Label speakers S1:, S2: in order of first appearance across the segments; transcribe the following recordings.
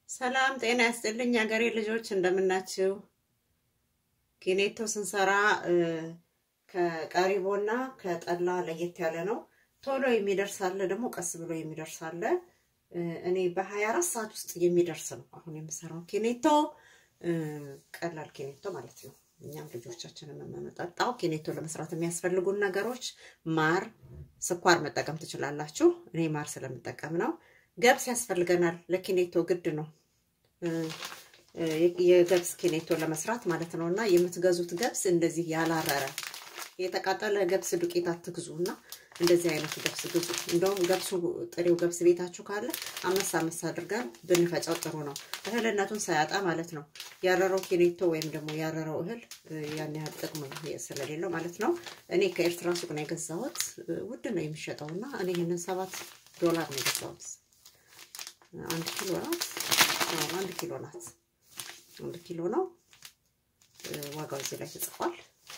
S1: ሰላም ጤና ያስጥልኝ ሀገሬ ልጆች እንደምናችሁ። ኪኔቶ ስንሰራ ከቀሪቦና ከጠላ ለየት ያለ ነው። ቶሎ የሚደርስ አለ፣ ደግሞ ቀስ ብሎ የሚደርስ አለ። እኔ በሀያ አራት ሰዓት ውስጥ የሚደርስ ነው አሁን የምሰራው ኪኔቶ፣ ቀላል ኪኔቶ ማለት ነው። እኛም ልጆቻችንን የምንጠጣው ኪኔቶ ለመስራት የሚያስፈልጉን ነገሮች ማር፣ ስኳር መጠቀም ትችላላችሁ። እኔ ማር ስለምጠቀም ነው። ገብስ ያስፈልገናል። ለኪኔቶ ግድ ነው የገብስ ኪኔቶ ለመስራት ማለት ነው። እና የምትገዙት ገብስ እንደዚህ ያላረረ የተቃጠለ ገብስ ዱቄት አትግዙ እና እንደዚህ አይነት ገብስ ግዙ። እንደውም ገብሱ ጥሬው ገብስ ቤታችሁ ካለ አመስ አመስ አድርገን ብንፈጫው ጥሩ ነው፣ እህልነቱን ሳያጣ ማለት ነው። ያረረው ኪኔቶ ወይም ደግሞ ያረረው እህል ያን ያህል ጥቅም ስለሌለው ማለት ነው። እኔ ከኤርትራ ሱቅ ነው የገዛሁት። ውድ ነው የሚሸጠው እና እኔ ይህንን ሰባት ዶላር ነው የገዛሁት። አንድ ኪሎ ናት። አንድ ኪሎ ናት። አንድ ኪሎ ነው ዋጋው እዚህ ላይ ተጽፏል።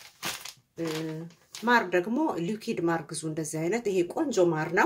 S1: ማር ደግሞ ሊኪድ ማር ግዙ። እንደዚህ አይነት ይሄ ቆንጆ ማር ነው።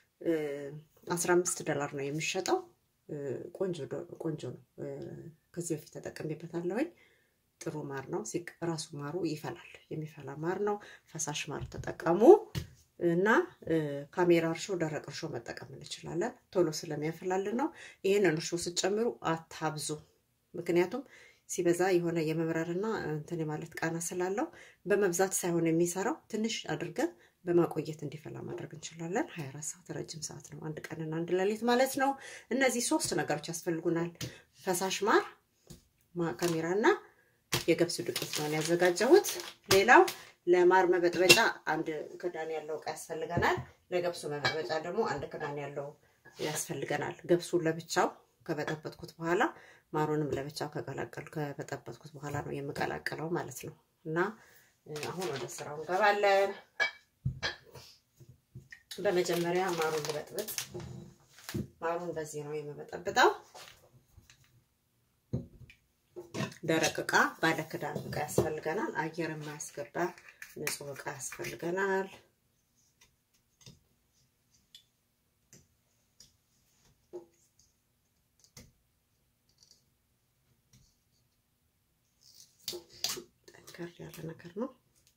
S1: 15 ዶላር ነው የሚሸጠው። ቆንጆ ቆንጆ ነው። ከዚህ በፊት ተጠቅሜበታለሁኝ። ጥሩ ማር ነው። ራሱ ማሩ ይፈላል። የሚፈላ ማር ነው። ፈሳሽ ማር ተጠቀሙ እና ካሜራ እርሾ፣ ደረቅ እርሾ መጠቀም እንችላለን። ቶሎ ስለሚያፈላልን ነው። ይህንን እርሾ ስትጨምሩ አታብዙ። ምክንያቱም ሲበዛ የሆነ የመምረርና እንትን ማለት ቃና ስላለው በመብዛት ሳይሆን የሚሰራው ትንሽ አድርገን በማቆየት እንዲፈላ ማድረግ እንችላለን። 24 ሰዓት ረጅም ሰዓት ነው። አንድ ቀንና አንድ ሌሊት ማለት ነው። እነዚህ ሶስት ነገሮች ያስፈልጉናል። ፈሳሽ ማር፣ ካሜራና የገብስ ዱቄት ነው ያዘጋጀሁት። ሌላው ለማር መበጥበጫ አንድ ክዳን ያለው እቃ ያስፈልገናል። ለገብሱ መበጥበጫ ደግሞ አንድ ክዳን ያለው ያስፈልገናል። ገብሱን ለብቻው ከበጠበጥኩት በኋላ ማሩንም ለብቻው ከቀላቀል ከበጠበጥኩት በኋላ ነው የምቀላቀለው ማለት ነው። እና አሁን ወደ ስራው እንገባለን። በመጀመሪያ ማሩን ልበጥብጥ። ማሩን በዚህ ነው የምበጠብጠው። ደረቅ እቃ ባለ ክዳን እቃ ያስፈልገናል። አየር የማያስገባ ንጹህ እቃ ያስፈልገናል። ጠንከር ያለ ነገር ነው።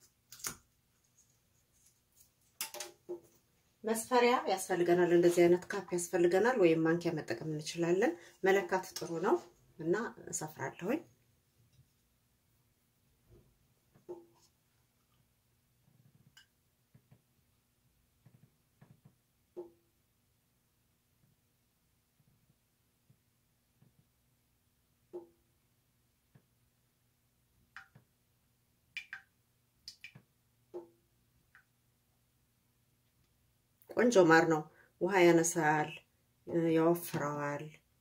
S1: መስፈሪያ ያስፈልገናል። እንደዚህ አይነት ካፕ ያስፈልገናል፣ ወይም ማንኪያ መጠቀም እንችላለን። መለካት ጥሩ ነው እና እሰፍራለሁኝ። ቆንጆ ማር ነው። ውሃ ያነሳል፣ ያወፍረዋል።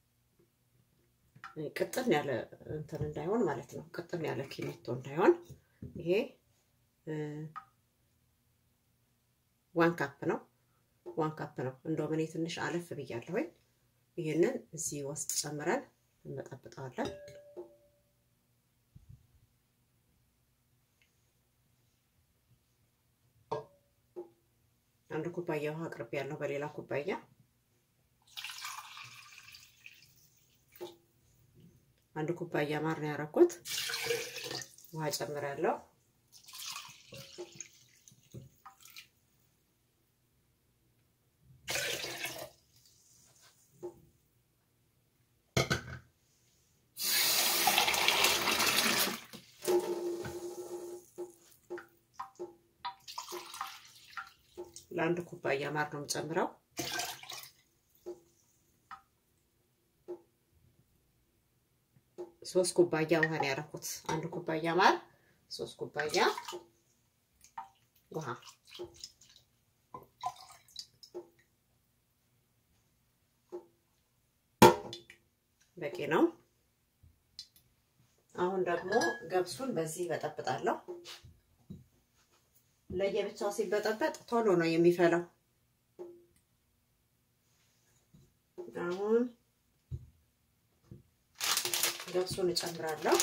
S1: ቅጥን ያለ እንትን እንዳይሆን ማለት ነው። ቅጥን ያለ ኪኔቶ እንዳይሆን ይሄ ዋን ካፕ ነው። ዋን ካፕ ነው። እንደውም እኔ ትንሽ አለፍ ብያለሁኝ። ይህንን እዚህ ውስጥ ጨምረን እንበጠብጠዋለን። አንድ ኩባያ ውሃ አቅርቤ ያለው በሌላ ኩባያ አንድ ኩባያ ማር ነው ያደረኩት። ውሃ ጨምራለሁ። ለአንድ ኩባያ ማር ነው የምጨምረው። ሶስት ኩባያ ውሃ ነው ያደረኩት። አንድ ኩባያ ማር፣ ሶስት ኩባያ ውሃ። በቂ ነው። አሁን ደግሞ ገብሱን በዚህ በጠብጣለሁ። ለየብቻው ሲበጠበጥ ቶሎ ነው የሚፈላው። አሁን ገብሱን እጨምራለሁ።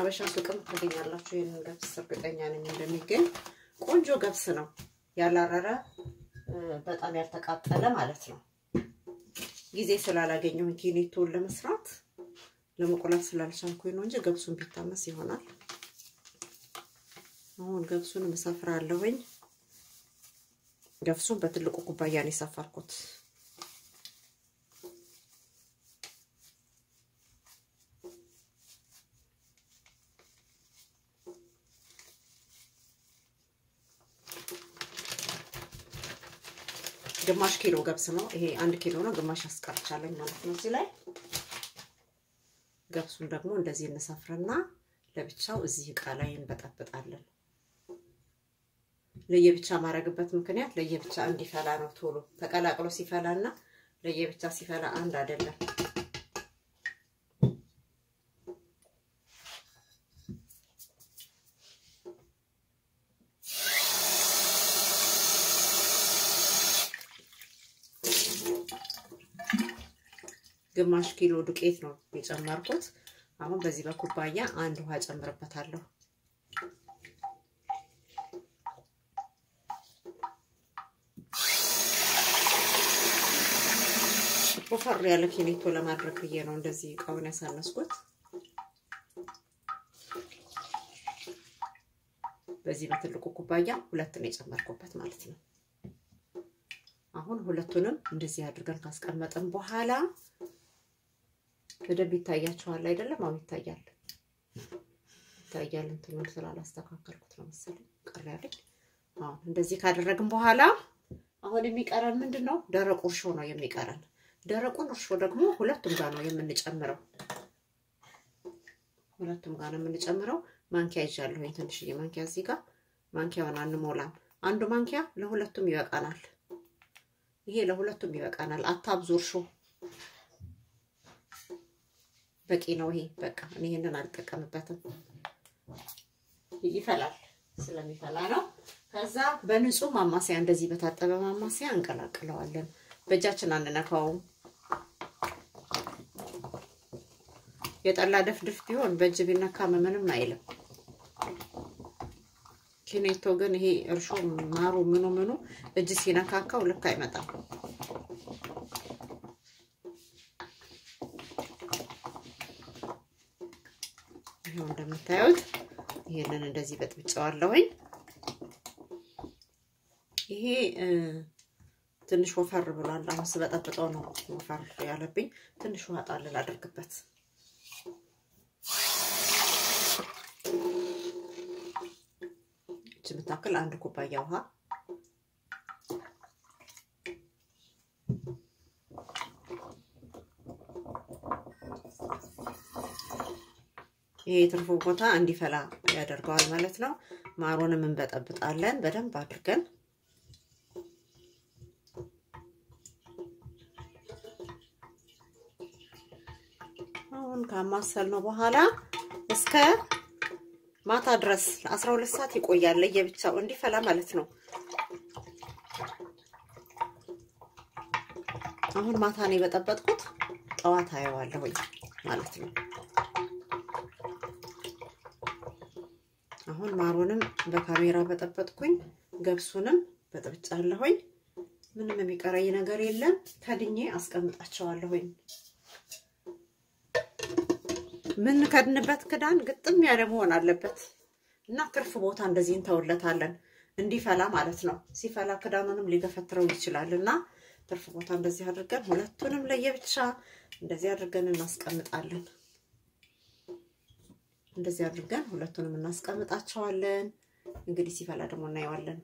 S1: ሀበሻ ሱቅም ታገኛላችሁ። ይህንን ገብስ እርግጠኛ ነኝ እንደሚገኝ ቆንጆ ገብስ ነው። ያላረረ በጣም ያልተቃጠለ ማለት ነው። ጊዜ ስላላገኘሁኝ ኪኔቶን ለመስራት ለመቆላት ስላልቻልኩኝ ነው እንጂ ገብሱን ቢታመስ ይሆናል። አሁን ገብሱን እሰፍራለሁኝ። ገብሱን በትልቁ ኩባያ ነው የሰፈርኩት። ግማሽ ኪሎ ገብስ ነው ይሄ። አንድ ኪሎ ነው፣ ግማሽ አስቀርቻለኝ ማለት ነው እዚህ ላይ። ገብሱን ደግሞ እንደዚህ እንሰፍርና ለብቻው እዚህ እቃ ላይ እንበጠብጣለን። ለየብቻ ማድረግበት ምክንያት ለየብቻ እንዲፈላ ነው። ቶሎ ተቀላቅሎ ሲፈላና ለየብቻ ሲፈላ አንድ አይደለም። ግማሽ ኪሎ ዱቄት ነው የጨመርኩት። አሁን በዚህ በኩባያ አንድ ውሃ ጨምርበታለሁ። ወፈር ያለ ኪኔቶ ለማድረግ ብዬ ነው እንደዚህ እቃውን ያሳነስኩት። በዚህ በትልቁ ኩባያ ሁለት ነው የጨመርኩበት ማለት ነው። አሁን ሁለቱንም እንደዚህ አድርገን ካስቀመጥን በኋላ በደንብ ይታያችኋል አይደለም? አሁን ይታያል ይታያል። እንትኑን ስላላስተካከልኩት ነው መሰለኝ ቀር ያለኝ። አሁን እንደዚህ ካደረግን በኋላ አሁን የሚቀረን ምንድን ነው? ደረቁ እርሾ ነው የሚቀረን። ደረቁን እርሾ ደግሞ ሁለቱም ጋር ነው የምንጨምረው። ሁለቱም ጋር ነው የምንጨምረው። ማንኪያ ይዣለሁኝ፣ ትንሽዬ ማንኪያ እዚህ ጋር። ማንኪያውን አንሞላም። አንዱ ማንኪያ ለሁለቱም ይበቃናል። ይሄ ለሁለቱም ይበቃናል። አታብዙ እርሾ በቂ ነው። ይሄ በቃ እኔ ይሄንን አልጠቀምበትም። ይፈላል ስለሚፈላ ነው። ከዛ በንጹህ ማማሰያ እንደዚህ በታጠበ ማማሰያ እንቀላቅለዋለን። በእጃችን አንነካውም። የጠላ ድፍድፍ ቢሆን በእጅ ቢነካ ምንም አይልም። ኪኔቶ ግን ይሄ እርሾ ማሩ ምኑ ምኑ እጅ ሲነካካው ልክ አይመጣም። ይሄው እንደምታዩት ይሄንን እንደዚህ በጥብጨዋለሁኝ። ይሄ ትንሽ ወፈር ብሏል። አሁን ስበጠብጠው ነው ወፈር ያለብኝ። ትንሽ ውሃ ጣል ላድርግበት። እች የምታክል አንድ ኩባያ ውሃ ይሄ የትርፉ ቦታ እንዲፈላ ያደርገዋል ማለት ነው። ማሩንም እንበጠብጣለን በደንብ አድርገን አሁን ካማሰል ነው በኋላ እስከ ማታ ድረስ ለአስራ ሁለት ሰዓት ይቆያል። ለየብቻው እንዲፈላ ማለት ነው። አሁን ማታ ነው የበጠበጥኩት፣ ጠዋት አየዋለሁኝ ማለት ነው። አሁን ማሩንም በካሜራ በጠበጥኩኝ፣ ገብሱንም በጥብጫለሁኝ። ምንም የሚቀረኝ ነገር የለም። ከድኜ አስቀምጣቸዋለሁኝ። ምን ከድንበት ክዳን ግጥም ያለ መሆን አለበት እና ትርፍ ቦታ እንደዚህ እንተውለታለን እንዲፈላ ማለት ነው። ሲፈላ ክዳኑንም ሊገፈትረው ይችላል እና ትርፍ ቦታ እንደዚህ አድርገን ሁለቱንም ለየብቻ እንደዚህ አድርገን እናስቀምጣለን። እንደዚህ አድርገን ሁለቱንም እናስቀምጣቸዋለን። እንግዲህ ሲፈላ ደግሞ እናየዋለን።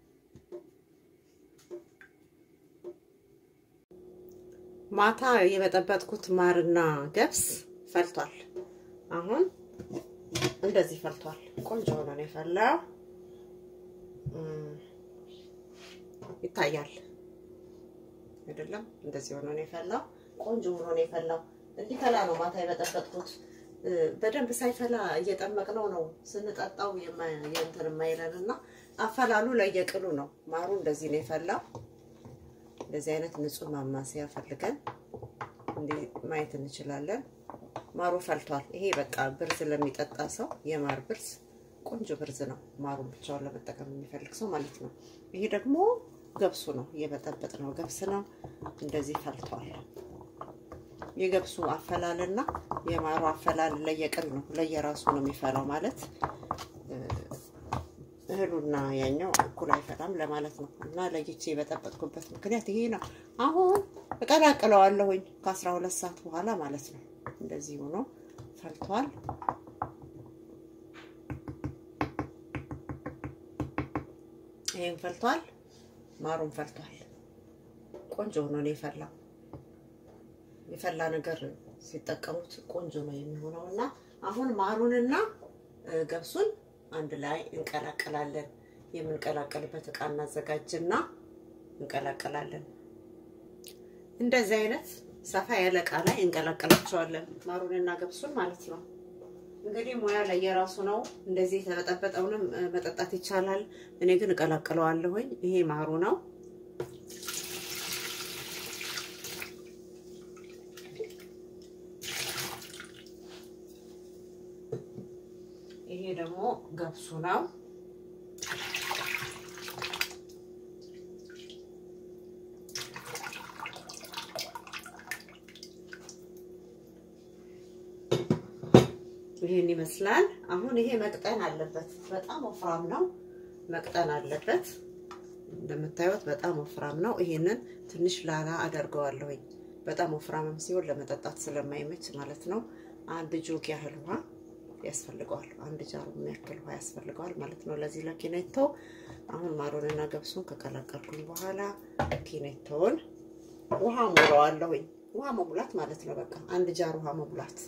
S1: ማታ የበጠበጥኩት ማርና ገብስ ፈልቷል። አሁን እንደዚህ ፈልቷል። ቆንጆ ሆኖ ነው የፈላው። ይታያል አይደለም? እንደዚህ ሆኖ ነው የፈላው። ቆንጆ ሆኖ ነው የፈላው። እንዲፈላ ነው ማታ የበጠበጥኩት። በደንብ ሳይፈላ እየጠመቅነው ነው ስንጠጣው የእንትን የማይለን እና አፈላሉ ለየቅሉ ነው። ማሩ እንደዚህ ነው የፈላው። እንደዚህ አይነት ንጹህ ማማሰያ ፈልገን እንዲህ ማየት እንችላለን። ማሩ ፈልቷል። ይሄ በቃ ብርዝ ለሚጠጣ ሰው የማር ብርዝ ቆንጆ ብርዝ ነው። ማሩን ብቻውን ለመጠቀም የሚፈልግ ሰው ማለት ነው። ይሄ ደግሞ ገብሱ ነው፣ የበጠበጥ ነው ገብስ ነው። እንደዚህ ፈልቷል። የገብሱ አፈላልና የማሩ አፈላል ለየቅል ነው፣ ለየራሱ ነው የሚፈላው ማለት እህሉና ያኛው እኩል አይፈላም ለማለት ነው። እና ለይቼ የበጠበጥኩበት ምክንያት ይሄ ነው። አሁን እቀላቅለዋለሁኝ ከአስራ ሁለት ሰዓት በኋላ ማለት ነው። እንደዚህ ሆኖ ፈልቷል። ይሄን ፈልቷል። ማሩን ፈልቷል። ቆንጆ ሆኖ ነው የፈላው። የፈላ ነገር ሲጠቀሙት ቆንጆ ነው የሚሆነው እና አሁን ማሩንና ገብሱን አንድ ላይ እንቀላቀላለን። የምንቀላቀልበት እቃ እናዘጋጅና እንቀላቀላለን። እንደዚህ አይነት ሰፋ ያለ እቃ ላይ እንቀላቀላቸዋለን ማሩንና ገብሱን ማለት ነው። እንግዲህ ሙያ ላይ የራሱ ነው። እንደዚህ የተበጠበጠውንም መጠጣት ይቻላል። እኔ ግን እቀላቅለዋለሁኝ። ይሄ ማሩ ነው። ይሄ ደግሞ ገብሱ ነው። ይሄን ይመስላል። አሁን ይሄ መቅጠን አለበት። በጣም ወፍራም ነው፣ መቅጠን አለበት። እንደምታዩት በጣም ወፍራም ነው። ይሄንን ትንሽ ላላ አደርገዋለሁኝ። በጣም ወፍራምም ሲሆን ለመጠጣት ስለማይመች ማለት ነው። አንድ ጆግ ያህል ውሃ ያስፈልገዋል። አንድ ጃሩ የሚያክል ውሃ ያስፈልገዋል ማለት ነው ለዚህ ለኪኔቶ። አሁን ማሩንና ገብሱን ከቀላቀልኩኝ በኋላ ኪኔቶውን ውሃ ሞላዋለሁኝ። ውሃ መሙላት ማለት ነው። በቃ አንድ ጃር ውሃ መሙላት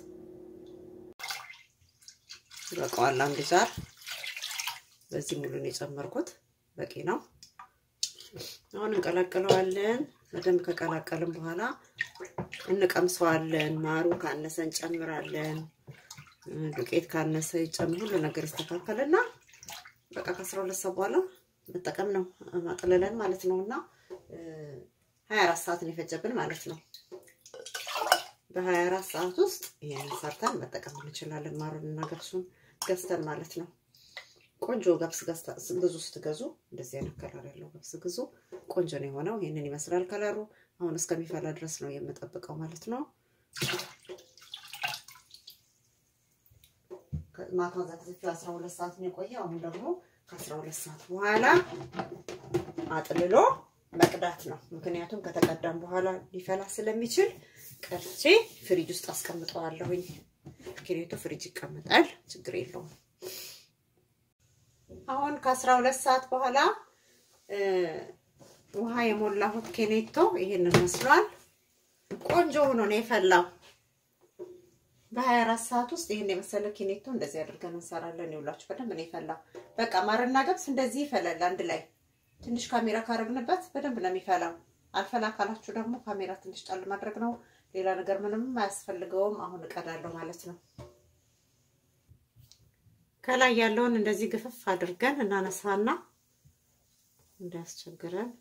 S1: ይበቃዋል። አንድ ጃር በዚህ ሙሉን የጨመርኩት በቂ ነው። አሁን እንቀላቅለዋለን። በደንብ ከቀላቀልን በኋላ እንቀምሰዋለን። ማሩ ካነሰ እንጨምራለን። ዱቄት ካነሰ ይጨምር፣ ሁሉ ነገር ይስተካከልና በቃ ከአስራ ሁለት ሰዓት በኋላ መጠቀም ነው ማጥለለን ማለት ነው። እና ሀያ አራት ሰዓት ነው የፈጀብን ማለት ነው። በሀያ አራት ሰዓት ውስጥ ይሄንን ሰርተን መጠቀም እንችላለን። ማሩንና ገብሱን ገዝተን ማለት ነው። ቆንጆ ገብስ ገዝታ ብዙ ስትገዙ እንደዚህ አይነት ከለር ያለው ገብስ ግዙ። ቆንጆ ነው የሆነው። ይህንን ይመስላል ከለሩ። አሁን እስከሚፈላ ድረስ ነው የምጠብቀው ማለት ነው። ማታ ዘግዝፌ አስራ ሁለት ሰዓት ነው የቆየ። አሁን ደግሞ ከአስራ ሁለት ሰዓት በኋላ አጥልሎ መቅዳት ነው። ምክንያቱም ከተቀዳም በኋላ ሊፈላ ስለሚችል ቀርቼ ፍሪጅ ውስጥ አስቀምጠዋለሁኝ። ኪኔቶ ፍሪጅ ይቀመጣል፣ ችግር የለውም። አሁን ከአስራ ሁለት ሰዓት በኋላ ውሃ የሞላሁት ኬኔቶ ይሄንን መስሏል። ቆንጆ ሆኖ ነው የፈላው። በሀያ አራት ሰዓት ውስጥ ይህን የመሰለ ኬኔቶ እንደዚህ አድርገን እንሰራለን። ይውላችሁ በደንብ ነው የፈላው። በቃ ማርና ገብስ እንደዚህ ይፈላል አንድ ላይ። ትንሽ ካሜራ ካረግንበት በደንብ ነው የሚፈላው። አልፈላ ካላችሁ ደግሞ ካሜራ ትንሽ ጣል ማድረግ ነው። ሌላ ነገር ምንም አያስፈልገውም። አሁን እቀዳለሁ ማለት ነው። ከላይ ያለውን እንደዚህ ግፍፍ አድርገን እናነሳና እንዳያስቸግረን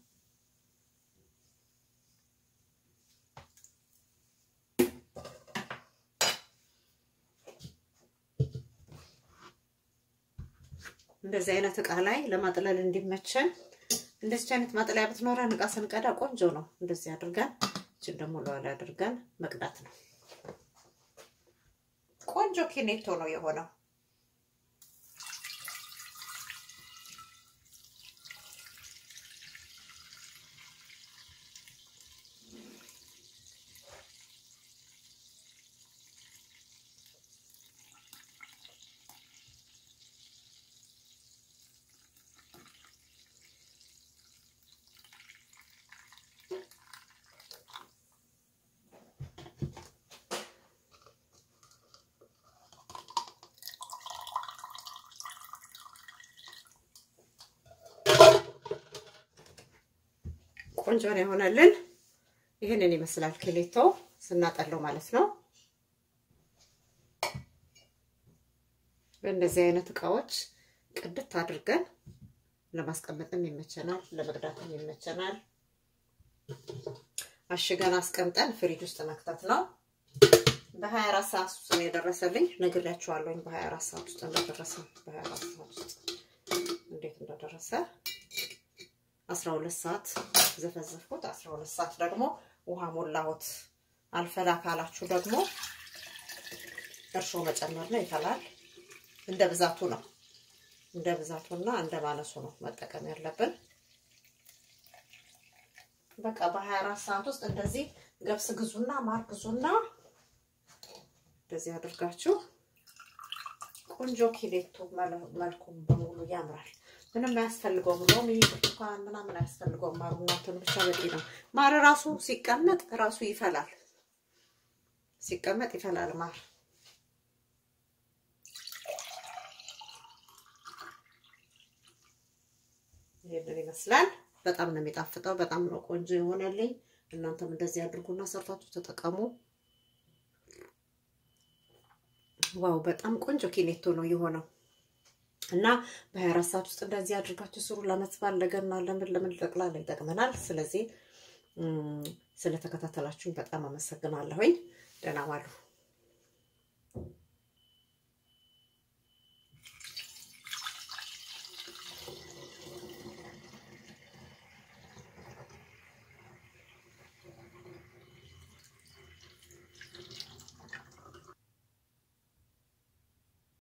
S1: እንደዚህ አይነት እቃ ላይ ለማጥለል እንዲመቸን እንደዚህ አይነት ማጥለያ ብትኖረን እቃ ስንቀዳ ቆንጆ ነው። እንደዚህ አድርገን እችን ደግሞ ለዋላ አድርገን መቅዳት ነው። ቆንጆ ኪኔቶ ነው የሆነው። ቆንጆ ነው የሆነልን። ይህንን ይመስላል ኪኔቶ ስናጠለው ማለት ነው። በእንደዚህ አይነት እቃዎች ቅድት አድርገን ለማስቀመጥም ይመቸናል፣ ለመቅዳትም ይመቸናል። አሽገን አስቀምጠን ፍሪጅ ውስጥ መክተት ነው። በ24 ሰዓት ውስጥ ነው የደረሰልኝ። ነግሬያችኋለሁኝ በ24 ሰዓት ውስጥ እንደደረሰ በ24 ሰዓት ውስጥ እንዴት እንደደረሰ 12 ሰዓት ዘፈዘፍኩት። 12 ሰዓት ደግሞ ውሃ ሞላሁት። አልፈላ ካላችሁ ደግሞ እርሾ መጨመር ነው። ይፈላል። እንደ ብዛቱ ነው እንደ ብዛቱና እንደ ማነሱ ነው መጠቀም ያለብን። በቃ በ24 ሰዓት ውስጥ እንደዚህ ገብስ ግዙና ማር ግዙና እንደዚህ አድርጋችሁ ቆንጆ ኪሌቶ መልኩም በሙሉ ያምራል። ምንም አያስፈልገውም። ሎሚ፣ ብርቱካን ምናምን አያስፈልገውም። ማሩ እናንተን ብቻ በቂ ነው። ማር ራሱ ሲቀመጥ ራሱ ይፈላል። ሲቀመጥ ይፈላል ማር ይሄንን ይመስላል። በጣም ነው የሚጣፍጠው። በጣም ነው ቆንጆ የሆነልኝ። እናንተም እንደዚህ አድርጉና ሰርታችሁ ተጠቀሙ። ዋው በጣም ቆንጆ ኪኔቶ ነው የሆነው እና በ24 ሰዓት ውስጥ እንደዚህ አድርጋችሁ ስሩ። ለዓመት በዓል ለገና፣ ለምን ለምን ጠቅላላ ይጠቅመናል። ስለዚህ ስለተከታተላችሁኝ በጣም አመሰግናለሁኝ። ደህና ዋሉ።